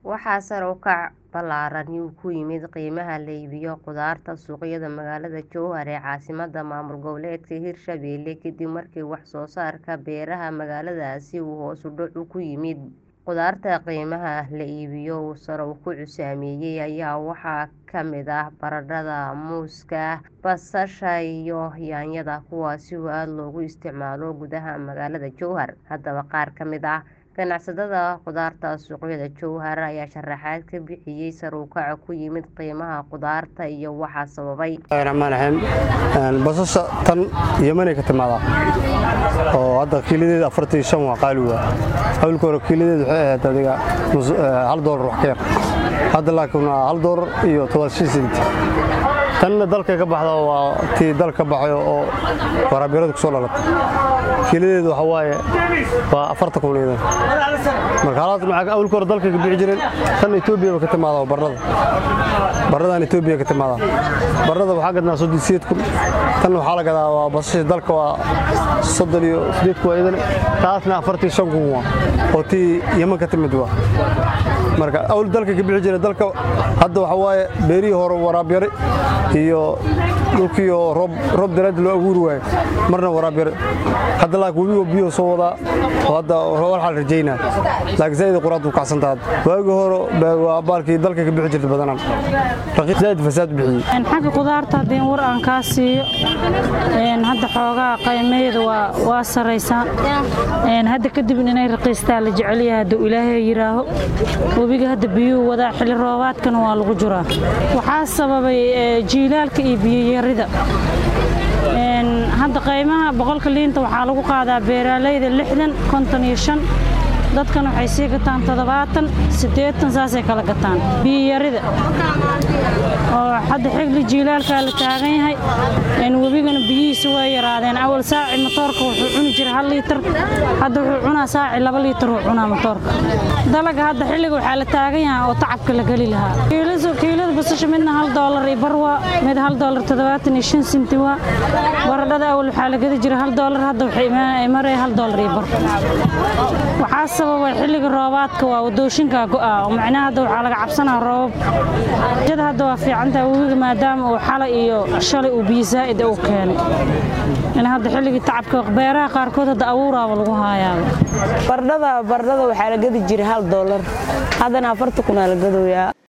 Waxaa sare u kac ballaaran ku yimid qiimaha la iibiyo khudaarta suuqyada magaalada Jowhar ee caasimadda maamul goboleedka Hirshabelle kadib markii wax soo saarka beeraha magaaladaasi uu hoos u dhac ku yimid. Khudaarta qiimaha la iibiyo uu sare u kacu saameeyay ayaa waxaa ka mid ah baradhada, muuska, basasha iyo yaanyada kuwaas oo aad loogu isticmaalo gudaha magaalada Jowhar. Haddaba qaar ka mid ah ganacsatada khudaarta suuqyada Jowhar ayaa sharaxaad ka bixiyay sare u kaca ku yimid qiimaha khudaarta iyo waxa sababay. Bismillaahi basasha tan Yemen ay ka timaadaa oo hadda kiiladeeda afartan iyo shan waa qaali waa awalka hore kiiladeeda waxay ahayd adiga hal doolar wax ka yar hadda laakiin waa hal doolar iyo toban shan senti tanna dalka ka baxda waa tii dalka baxayo oo waraabiyarada ku soo dhalatay kiiladeedu waxa waaye waa afartan kun iyada marka halaas maxaa awalka hore dalka ka bixi jireen tan Itoobiya ba ka timaadaa barrada barradan Itoobiya ka timaadaa barrada waxaa gadnaa soddon sideed kun tan waxaa la gadaa waa basasha dalka waa soddon iyo sideed kun iyadana taasna afartan iyo shan kun waa oo tii Yemen ka timid waa marka awal dalka ka bixi jiray dalka hadda waxa waaye beerihii hore waraabyare iyo dhulkii oo roob roob daraadii loo abuuri waayo marna waraabyare hadda laakiin webiga biyo soo wadaa oo hadda waxaa la rajaynaa laakiin zaid quraad u kacsan tahay waagi hore waa baalkii dalka ka bixi jirtay badanaan raqiis zaid fasaad bixiyey xagga khudaarta haddii war aan kaa siiyo hadda xoogaa qiimaheeda waa waa saraysaa hadda kadib inay raqiistaa la jecel yahay hadduu ilaahay yiraaho webiga hadda biyuhu wadaa xilli roobaadkana waa lagu jiraa waxaa sababay jiilaalka iyo biyayarida hadda qiimaha boqolka liinta waxaa lagu qaadaa beeraaleyda lixdan konton iyo shan dadkan waxay sii gataan toddobaatan siddeetan saasay kala gataan biyayarida oo hadda xigli jiilaalkaa la taagan yahay webigana biyihiisa waa yaraadeen awal saaci matoorka wuxuu cuni jiray hal liitar hadda wuxuu cunaa saaci laba liitar uu cunaa matoorka dalaga hadda xilliga waxaa la taagan yahay oo tacabka la geli lahaa kiilada basasha midna hal doolar iyo bar waa mid hal doolar toddobaatan iyo shan senti waa baradhada awal waxaa la gedi jiray hal doolar hadda waxay maraya hal doolar iyo bar waxaa sababa xilliga roobaadka waa wadooshinkaa go'a oo macnaha hadda waxaa laga cabsanaa roobab jada hadda waa fiicantaha webiga maadaama uu xalay iyo shalay uu biyo zaa'id u keenay in hadda xilligii tacabka beeraha qaarkood hadda abuuraaba lagu haayaaba bardhada bardhada waxaa la gedi jiray hal doolar haddana afarta kunaa la gadoyaa